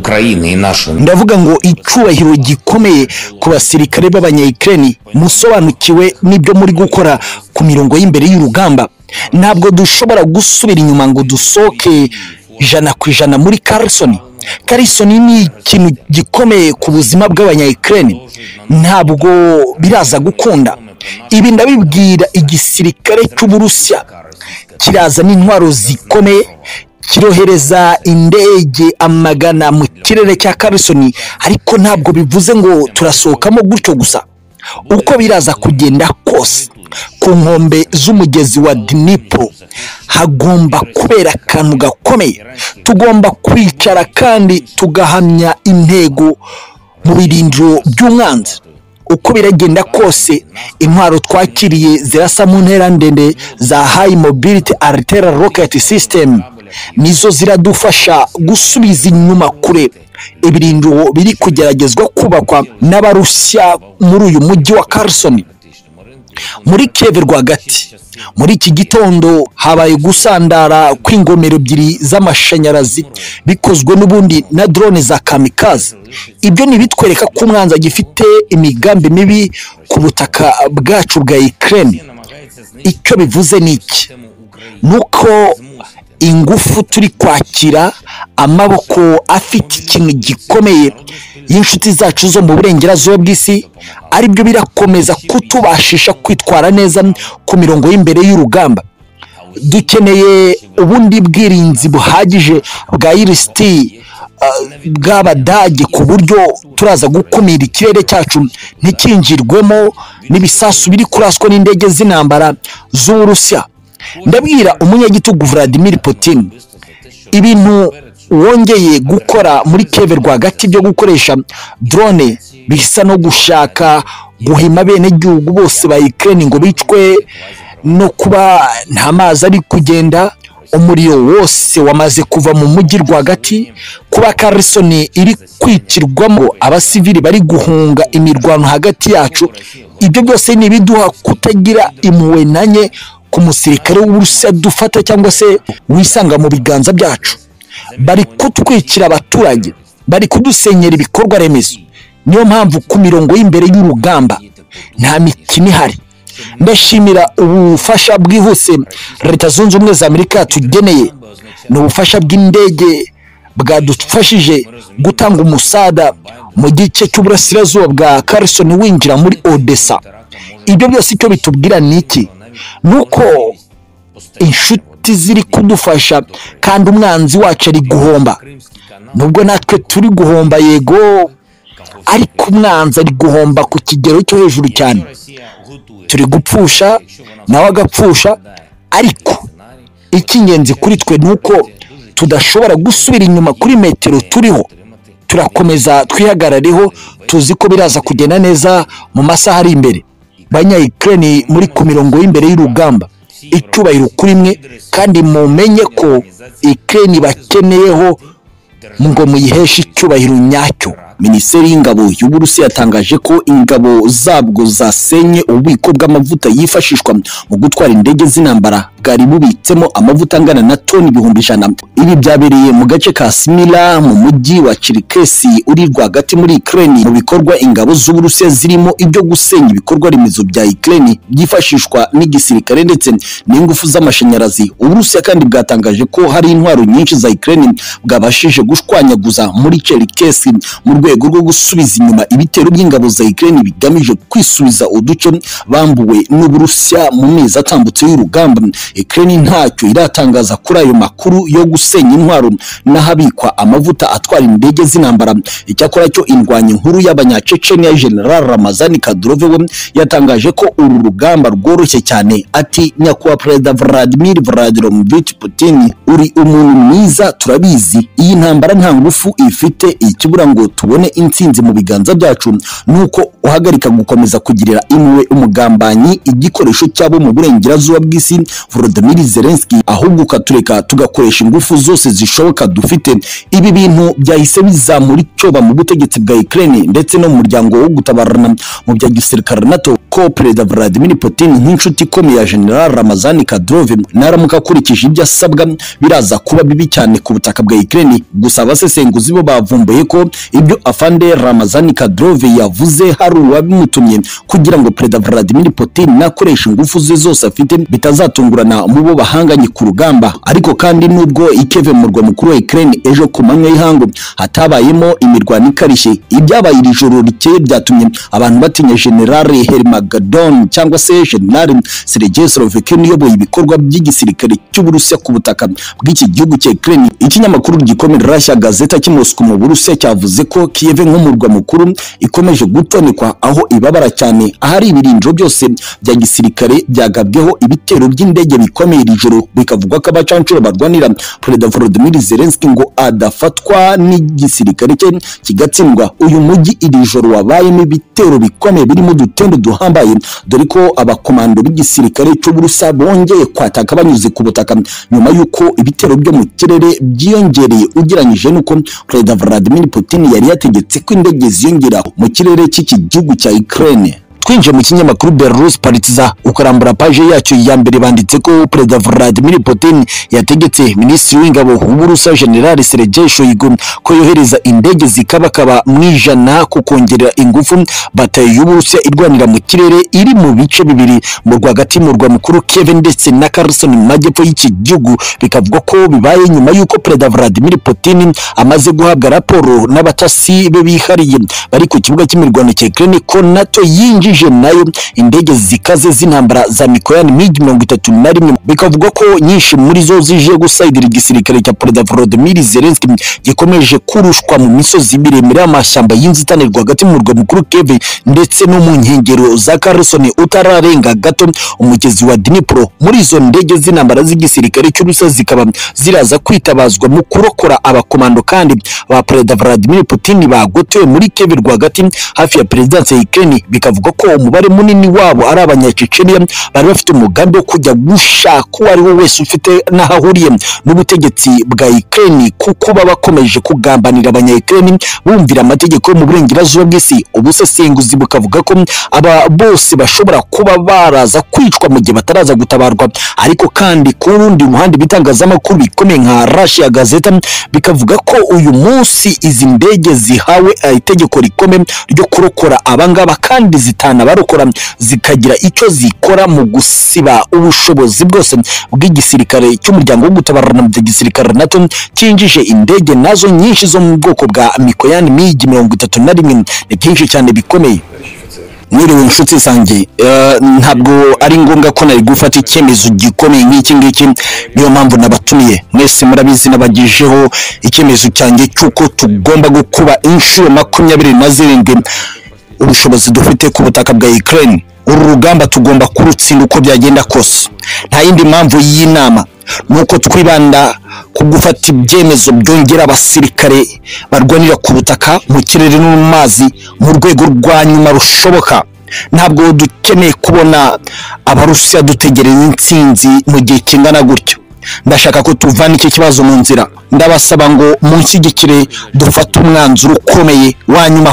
країни і нашим. ndavuga ngo icyubahiro gikomeye ku basirikare b'abanyayikireni musobanukiwe n'ibyo muri gukora ku mirongo y'imbere y'urugamba ntabwo dushobora gusubira inyuma ngo dusohoke ijana ku ijana muri karisoni karisoni ni ikintu gikomeye ku buzima bw'abanyayikireni ntabwo biraza gukunda ibi ndabibwira igisirikare cy'uburusiya kiraza n'intwaro zikomeye kirohereza indege amagana mu kirere cya karisoni ariko ntabwo bivuze ngo turasohokamo gutyo gusa uko biraza kugenda kose ku nkombe z'umugezi wa dinipo hagomba kubera akantu gakomeye tugomba kwicara kandi tugahamya intego mu birindiro by'umwanzi uko biragenda kose intwaro twakiriye zirasa mu ntera ndende za hayi mobiliti aritera roketi sisitemu nizo ziradufasha gusubiza inyuma kure ibirindiro biri kugeragezwa kubakwa n'abarusiya muri uyu mujyi wa karisoni muri keve rwagati muri iki gitondo habaye gusandara kw'ingomero ebyiri z'amashanyarazi bikozwe n'ubundi na drone za kamikazi ibyo ntibitwereka ko umwanzi agifite imigambi mibi ku butaka bwacu bwa ikirere icyo bivuze ni iki ni uko ingufu turi kwakira amaboko afite ikintu gikomeye y'inshuti zacu zo mu burengerazuba bw'isi aribyo birakomeza kutubashisha kwitwara neza ku mirongo y'imbere y'urugamba dukeneye ubundi bwirinzi buhagije bwa irisiti bw'abadage ku buryo turaza gukumira ikirere cyacu ntikinjirwemo n'ibisasu biri kuraswa n'indege z'intambara z'uburusiya ndabwira umunyagitugu Vladimir Putin ibintu wongeye gukora muri keve rwagati byo gukoresha drone bisa no gushaka guhima abenegihugu bose ba Ukraine ngo bicwe no kuba nta mazi ari kugenda umuriro wose wamaze kuva mu mujyi rwagati kuba karisoni iri kwicirwamo abasivili bari guhunga imirwano hagati yacu ibyo byose ni ibiduha kutagira impuhwe na nke ku musirikare w'uburusiya dufata cyangwa se wisanga mu biganza byacu bari kutwikira abaturage bari kudusenyera ibikorwa remezo niyo mpamvu ku mirongo y'imbere y'urugamba nta mikino ihari ndashimira ubufasha bwihuse leta zunze ubumwe za amerika yatugeneye ni ubufasha bw'indege bwadufashije gutanga umusada mu gice cy'uburasirazuba bwa karisoni winjira muri odessa ibyo byose icyo bitubwira ni iki ni uko inshuti ziri kudufasha kandi umwanzi wacu ari guhomba nubwo natwe turi guhomba yego ariko umwanzi ari guhomba ku kigero cyo hejuru cyane turi gupfusha nawe agapfusha ariko icy'ingenzi kuri twe ni uko tudashobora gusubira inyuma kuri metero turiho turakomeza twihagarareho tuzi ko biraza kugenda neza mu masaha ari imbere banyayikireni muri ku mirongo y'imbere y'urugamba icyubahiro kuri mwe kandi mumenye ko ikireni bakeneyeho ngo muyiheshe icyubahiro nyacyo minisiteri y'ingabo y'uburusiya yatangaje ko ingabo zabwo zasenye ububiko bw'amavuta yifashishwa mu gutwara indege z'intambara bwari bubitsemo amavuta angana na toni ibihumbi ijana ibi byabereye mu gace ka simila mu mujyi wa chirikesi uri rwagati muri ikireni mu bikorwa ingabo z'uburusiya zirimo ibyo gusenya ibikorwa remezo bya ikireni byifashishwa n'igisirikare ndetse n'ingufu z'amashanyarazi uburusiya kandi bwatangaje ko hari intwaro nyinshi za ikireni bwabashije gushwanyaguza muri chirikesi mu rwego rwo gusubiza inyuma ibitero by'ingabo za Ukraine bigamije kwisubiza uduce bambuwe n'Uburusiya mu mezi atambutse y'urugamba Ukraine ntacyo iratangaza kuri ayo makuru yo gusenya intwaro n'ahabikwa amavuta atwara indege z'intambara icyakora cyo indwanyi nkuru y'abanyacecenia General Ramazani Kadyrov we yatangaje ko uru rugamba rworoshye cyane ati nyakubahwa perezida Vladimir Vladimirovich Putin uri umuntu mwiza turabizi iyi ntambara nta ngufu ifite ikibura ngo tubone tubone intsinzi mu biganza byacu nuko uhagarika gukomeza kugirira imwe umugambanyi igikoresho cyabo mu burengerazuba bw'isi Volodymyr Zelensky ahubwo ukatureka tugakoresha ingufu zose zishoboka dufite ibi bintu byahise bizamura icyoba mu butegetsi bwa Ukraine ndetse no mu muryango wo gutabarana mu bya gisirikare NATO ko perezida Vladimir Putin nk'inshuti ikomeye ya General Ramazani Kadyrov naramuka akurikije ibyo asabwa biraza kuba bibi cyane ku butaka bwa Ukraine gusa abasesenguzi bo bavumbuye ko ibyo afande Ramazani Kadyrov yavuze hari uwabimutumye kugira ngo perezida Vladimir Putin nakoresha ingufu ze zose afite bitazatungurana mu bo bahanganye ku rugamba ariko kandi nubwo ikeve mu murwa mukuru wa Ukraine ejo ku manywa y'ihangu hatabayemo imirwano ikarishye ibyabaye iri joro rikeye byatumye abantu batinya generale Hermagadon cyangwa se generale Sergei Slovikin uyoboye ibikorwa by'igisirikare cy'Uburusiya ku butaka bw'iki gihugu cya Ukraine ikinyamakuru gikomeye Russia Gazeta cy'Moscow mu Burusiya cyavuze ko Kiev nk'umurwa mukuru ikomeje gutonekwa aho ibabara cyane ahari ibirinjo byose bya gisirikare byagabweho ibitero by'indege bikomeye iri joro bikavugwa ko abacancuro barwanira Perezida Volodymyr Zelensky ngo adafatwa n'igisirikare cye kigatsindwa uyu mujyi iri joro wabayemo ibitero bikomeye birimo udutendo duhambaye dore ko abakomando b'igisirikare cy'Uburusiya bongeye kwataka banyuze ku butaka nyuma y'uko ibitero byo mu kirere byiyongereye ugereranyije n'uko Perezida Vladimir Putin yari yategetse ko indege ziyongera mu kirere cy'iki gihugu cya Ukraine twinjiye mu kinyamakuru Belarus Partiza ukarambura paje yacyo ya mbere banditse ko Perezida Vladimir Putin yategetse Minisitiri w'Ingabo w'Uburusiya General Sergei Shoigu ko yohereza indege zikabakaba mu ijana ku kongerera ingufu batayo y'Uburusiya irwanira mu kirere iri mu bice bibiri mu rwagati mu murwa mukuru Kiev ndetse na Kherson mu majyepfo y'iki gihugu bikavugwa ko bibaye nyuma y'uko Perezida Vladimir Putin amaze guhabwa raporo n'abatasi be bihariye bari ku kibuga cy'imirwano cya Ukraine ko NATO yinjiye yinjije nayo indege zikaze z'intambara za mikoyani mig mirongo itatu na rimwe bikavugwa ko nyinshi muri zo zije gusayidira igisirikare cya perezida volodimir zelenski gikomeje kurushwa mu misozi miremire y'amashyamba y'inzitane rwagati mu murwa mukuru keve ndetse no mu nkengero za karisoni utararenga gato umugezi wa dnipro muri izo ndege z'intambara z'igisirikare cy'urusa zikaba ziraza kwitabazwa mu kurokora abakomando kandi ba perezida vladimir putin bagotewe muri keve rwagati hafi ya perezidansi ya ukraine bikavugwa ko ko umubare munini wabo ari abanyaceceniya bari bafite umugambi wo kujya gushaka uwo ari we wese ufite n'aho ahuriye n'ubutegetsi bwa Ukraine kuko baba bakomeje kugambanira abanya Ukraine bumvira amategeko yo mu burengerazuba bw'isi ubusesenguzi bukavuga ko aba bose bashobora kuba baraza kwicwa mu gihe bataraza gutabarwa ariko kandi ku rundi ruhande ibitangazamakuru bikomeye nka Russia Gazeta bikavuga ko uyu munsi izi ndege zihawe itegeko rikomeye ryo kurokora abangaba kandi zitanga abarokora zikagira icyo zikora mu gusiba ubushobozi bwose bw'igisirikare cy'umuryango wo gutabarana bya gisirikare nato cyinjije indege nazo nyinshi zo mu bwoko bwa mikoyani migi mirongo itatu na rimwe ni byinshi cyane bikomeye mwiriwe inshuti zanjye ntabwo ari ngombwa ko nari gufata icyemezo gikomeye nk'iki ngiki niyo mpamvu nabatumiye mwese murabizi nabagejeho icyemezo cyanjye cy'uko tugomba gukuba inshuro makumyabiri na zirindwi ubushobozi dufite ku butaka bwa Ukraine uru rugamba tugomba kurutsinda uko byagenda kose nta yindi mpamvu y'inama nuko twibanda ku gufata ibyemezo byongera abasirikare barwanira ku butaka mu kirere no mu mazi mu rwego rwa nyuma rushoboka ntabwo dukeneye kubona abarusiya dutegereza intsinzi mu gihe kingana gutyo ndashaka ko tuvana iki kibazo mu nzira ndabasaba ngo munshyigikire dufate umwanzuro ukomeye wa nyuma